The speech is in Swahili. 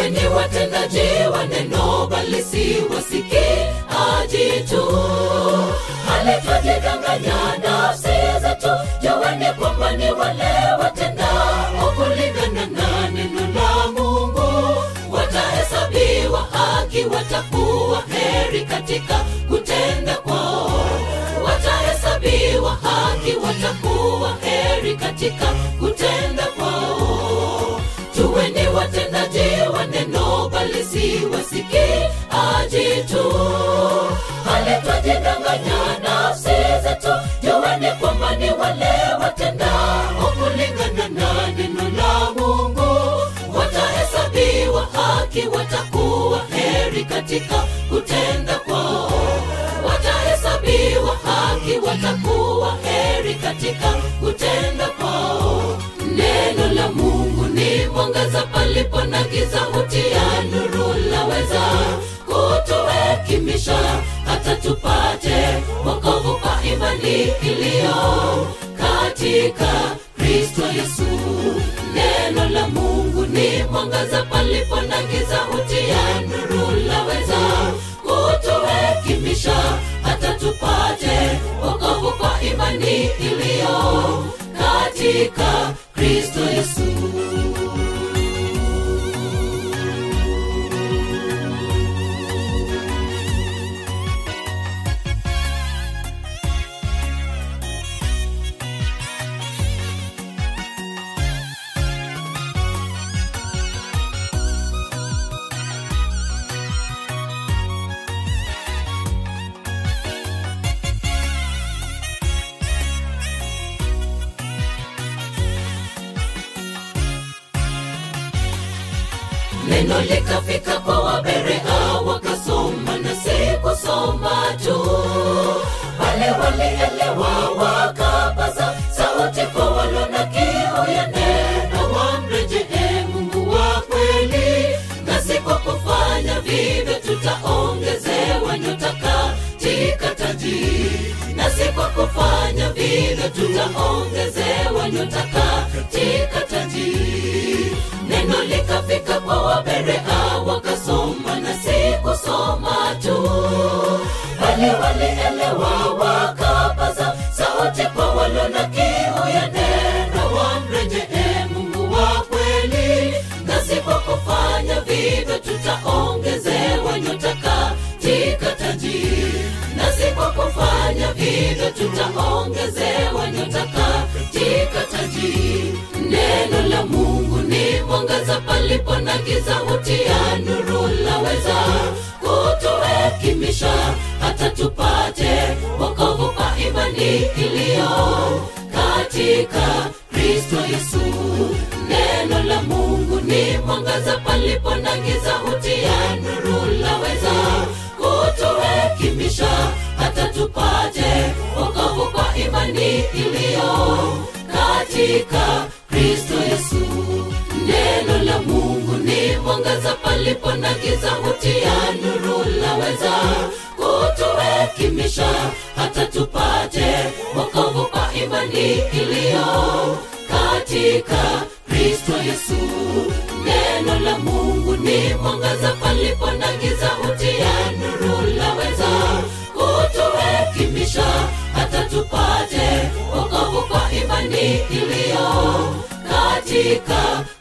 tuweni watendaji wa neno bali si wasikiaji tu hali twajidanganya nafsi zetu juweni kwamba ni wale watendao kulingana na neno la mungu watahesabiwa haki watakuwa heri katika kutenda kwao watahesabiwa haki watakuwa heri katika kutenda kwao tuweni watendaji wa neno bali si wasikiaji tu hali twajidanganya nafsi zetu juweni kwamba ni wale watendao kulingana na neno la mungu watahesabiwa haki watakuwa heri katika kutenda kwao watahesabiwa haki watakuwa heri katika kutenda kwao neno la mungu ni mwangaza palipo na giza hutia nuru laweza kutuhekimisha hata tupate wokovu kwa imani iliyo katika kristo yesu neno la mungu ni mwangaza palipo na giza hutia nuru laweza kutuhekimisha hata tupate wokovu kwa imani iliyo katika kristo yesu neno likafika kwa waberea wakasoma na si kusoma tu wale walielewa wakapaza sauti kwa walo na kiu ya neno wamrejee mungu wa kweli na si kwa kufanya vivyo tutaongezewa nyota katika taji na si kwa kufanya vivyo tutaongezewa nyota katika taji neno likafika kwa waberea wakasoma na si kusoma tu bali walielewa wakapaza sauti kwa walo na kiu ya neno wamrejee mungu wa kweli na si kwa kufanya vivyo tutaongezewa nyota katika taji na si kwa kufanya vivyo tutaongezewa nyota katika taji neno la mungu ni mwangaza palipo na giza hutia nuru laweza kutuhekimisha hata tupate wokovu kwa imani iliyo katika kristo yesu neno la mungu ni mwangaza palipo na giza hutia nuru laweza kutuhekimisha hata tupate wokovu kwa imani iliyo katika kristo yesu neno la mungu ni mwangaza palipo na giza hutia nuru laweza kutuhekimisha hata tupate wokovu kwa imani iliyo katika kristo yesu neno la mungu ni mwangaza palipo na giza hutia nuru laweza kutuhekimisha hata tupate wokovu kwa imani iliyo katika